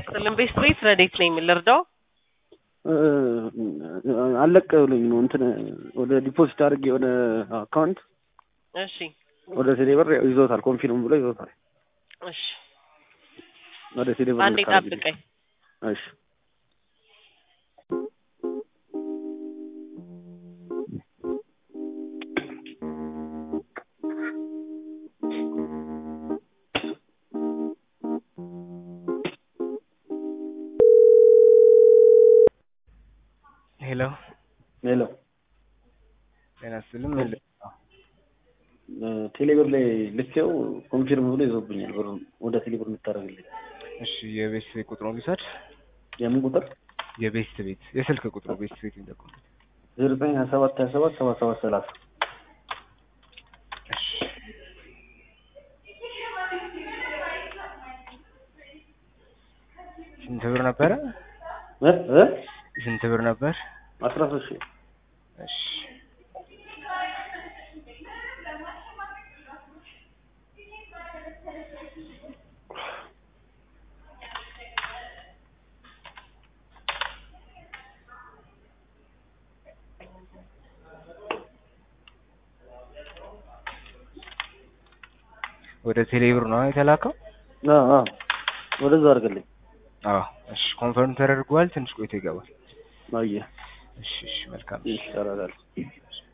ይስጥልን። ቤስት ቤት ረዴት ነኝ የምልርዳው አለቀ ብሎኝ ነው እንትን ወደ ዲፖዚት አድርጌ ወደ አካውንት እሺ ወደ ቴሌብር ይዞታል። ኮንፊርም ብሎ ይዞታል። እሺ ወደ ቴሌብር አንዴ ጠብቀኝ። እሺ ሄሎ ሄሎ ጤና ይስጥልኝ። ቴሌብር ላይ ልኬው ኮንፊርም ብሎ ይዞብኛል። ብሩ ወደ ቴሌብር የምታደርግልኝ እሺ የቤት ቤት ቁጥሩን ልውሰድ። የምን ቁጥር? የቤት ቤት የስልክ ቁጥሩ ቤት ቤት የሚጠቁም ዜሮ ዘጠኝ ሀያ ሰባት ሀያ ሰባት ሰባ ሰባት ሰላሳ እሺ ስንት ብር ነበረ? እ እ ስንት ብር ነበር? አስራ ሶስት ሺህ እሺ ወደ ቴሌብር ነው የተላከው? አዎ አዎ ወደዛ አድርግልኝ። አዎ እሺ ኮንፈርም ተደርጓል። ትንሽ ቆይቶ ይገባል። አየህ እሺ እሺ መልካም ይሻላል።